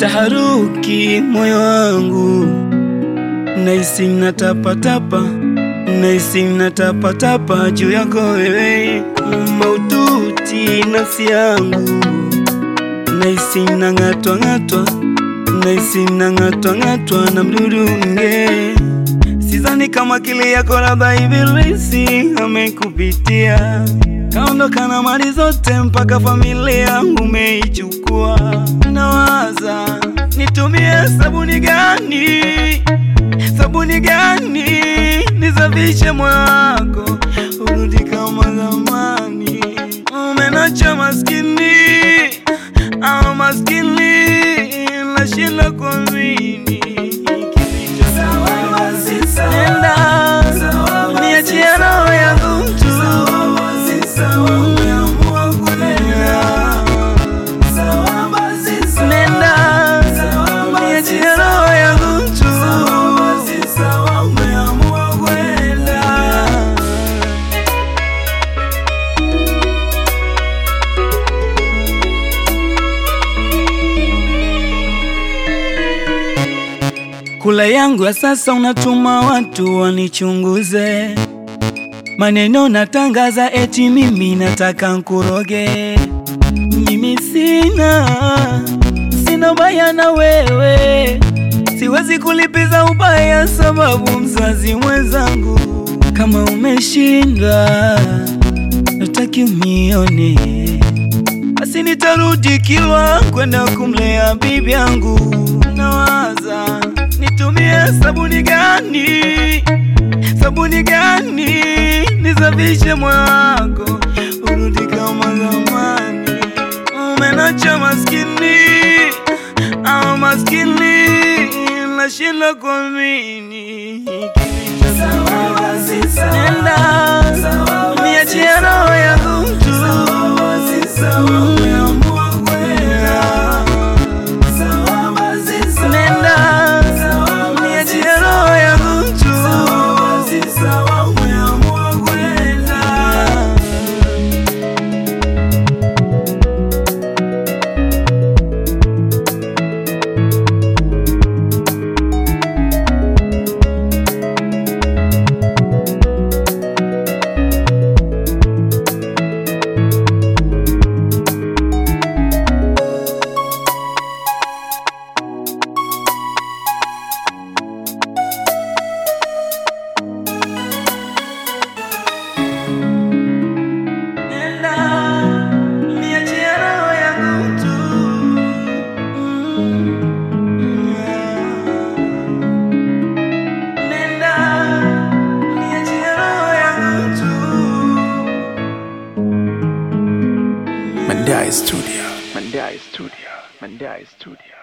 taharuki moyo wangu, nahisi natapatapa, nahisi natapatapa juu yako wewe, maututi nafsi yangu, nahisi nang'atwa ng'atwa, nahisi nang'atwa ng'atwa na mdudu nge Sidhani kama akili yako labda ibilisi amekupitia, kaondoka na mali zote mpaka familia umeichukua. Nawaza nitumie sabuni gani, sabuni gani nisafishe moyo wako urudi kama zamani. Umenacha maskini au maskini, nashinda kuamini Nenda niachie roho yangu mtu, nenda niachie roho yangu mtu. Kula yangu ya sasa unatuma watu wanichunguze, maneno natangaza eti mimi nataka nkuroge. Mimi sina sina ubaya na wewe, siwezi kulipiza ubaya sababu mzazi mwenzangu. Kama umeshindwa nataki unione, basi nitarudi Kilwa kwenda kumlea bibi yangu. Nawaza nitumie sabuni gani, sabuni gani nisafishe moyo wako urudi kama zamani. Umenacha maskini au maskini, nashinda kuamini Nenda niachie roho yangu mtu Nenda niachie roho yangu mtu Nenda niachie roho yangu mtu Nenda niachie roho yangu mtu Mandai Studio. Mandai Studio. Mandai Studio.